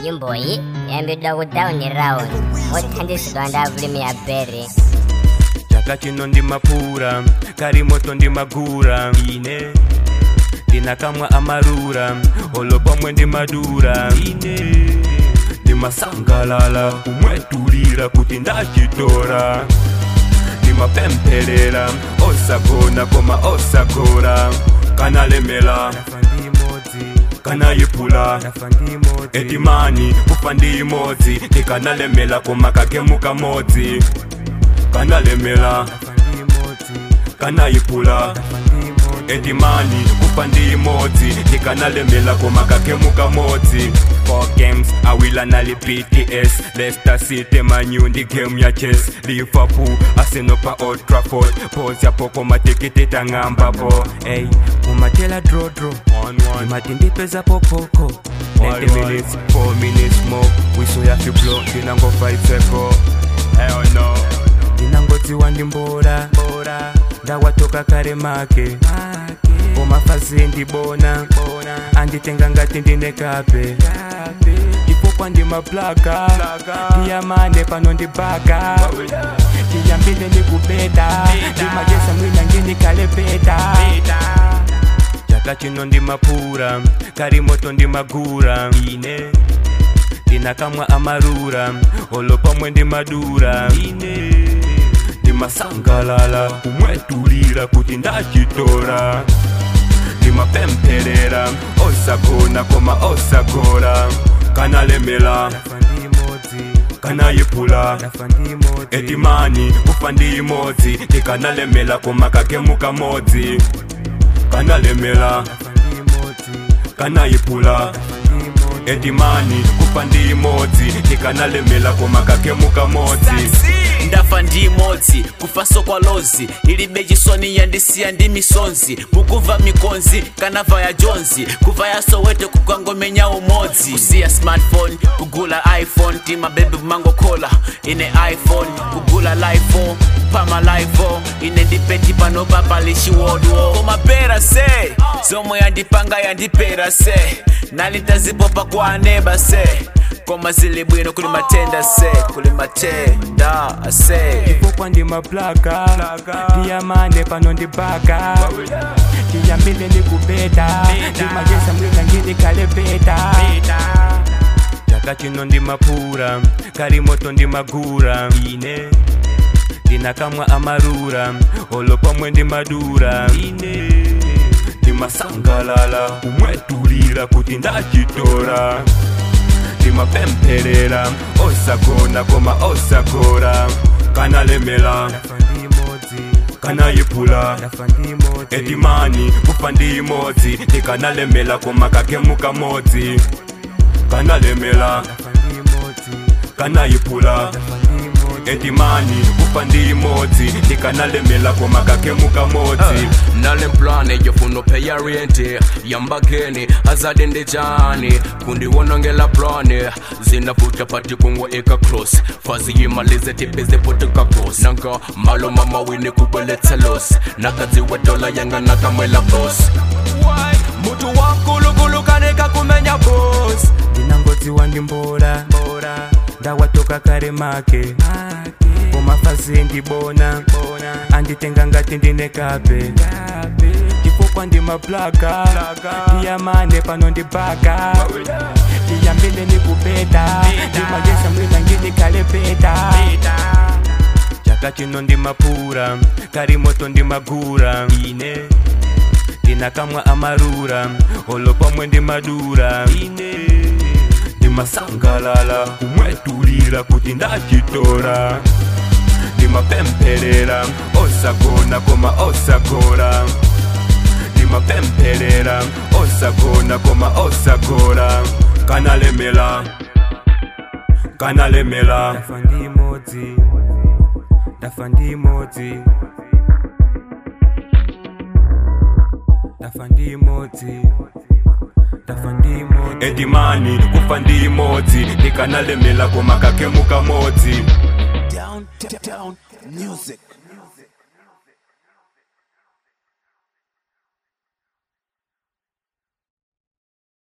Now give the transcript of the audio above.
nyimbo iyi yambidwa ku down round mothandizidwa ndi avulimi ya berry chaka chino ndi mapura kari moto ndi magura ine ndinakamwa amarura olo pomwe ndi madura ine ndimasangalala kumwetulira kuti ndachitora ndimapempherera osagona koma osagora kanalemela kanayipula etimani kufa ndi imodzi ndikanalemela koma kakemuka modzi kanalemela kanayipula etimani kufa ndi imodzi ndikanalemela koma kakemuka modzi Four games awila nali pts leicester city manyu ndi game ya chess liverpool arsenal pa old trafford pos yapo koma tikiti tang'ambapo ey umatela drodro imati ndipezapo poko 90 minutes 4 minutes more wiso yafiblo ndinango 5 seko hell no ndinangodziwa ndi mbora ndawatoka kare make komafazi ndibona anditenga ngati ndine kape chifukwa ndi maplaka ndiyamane pano ndibaka ndiyambile ndikubeta ndimagesa mwina nginikalepeta chaka chino ndi mapura kari moto ndi magura ine ndinakamwa amarura olo pomwe ndi madura ine ndimasangalala kumwetulira kuti ndachitora ndimapempherera osagona koma osagora kanalemela kanayipula etimani kufa ndi imodzi ndikanalemela koma kakemuka modzi kanalemela kanayipula etimani kufa ndi imodzi ndikanalemela koma kakemuka modzi ndafa ndi imodzi kufaso kwa lozi ilibe chisoni yandisiya ndi misonzi mukuva mikonzi kanava ya jonzi kuva ya soweto kukangomenya umodzi kusiya smartphone kugula iphone tima bebi mangokhola ine iphone kugula lifo pama lifo ine ndipeti panopa palishiwodwo komapera se zomwe yandipanga yandipera se nalitazipopa kwa aneba se koma zili bwino kuli matenda se kuli matenda ase chifukwa ndi maplaka ndiyamane pano ndibaka ndiyambile ndikubeta ndimagesa mwina ngindikalepeta chaka chino ndi mapura kari moto ndi magura ine ndinakamwa amarura olo pomwe ndi madura ine ndimasangalala kumwetulira kuti ndachitora ndimapempherera osagona koma osagora kanalemela kanayipula etimani kufa ndi imodzi ndikanalemela koma kakemuka modzi kanalemela kanayipula etimani kufa ndi imodzi ndikanalemela koma kakemuka modzi nalemplane yofuna pheya renti yambageni azade ndijani kundiwonongela plane zinavuta pati kungwa eka close fazi yimalize tipeze potuka cos nanka malo mama wini kubweletsa los nakadziwa dola yanga nakamwela bos mutu wankulunkulu kaneka kumenya bos ndinangodziwa ndi mbora ndawatoka kare make komafazi ndibona anditenga ngati ndine kape chifukwa ndi maplaka ndiyamane pano ndibaka ndiyambile ndikubeta ndimagesa mwina ngindikalepeta chaka chino ndi mapura kari moto ndi magura ine ndinakamwa amarura olo pomwe ndi madura ine ndimasangalala kumwetulira kuti ndachitora ndimapempherera osagona koma osagora ndimapempherera osagona koma osagora kanalemela kanalemela ndafa ndi imodzi ndafa ndi imodzi ndafa ndi imodzi ndafa ndi imodzi etimani kufa ndi imodzi ndikanalemela koma kakemuka modzi Down, down, down, music.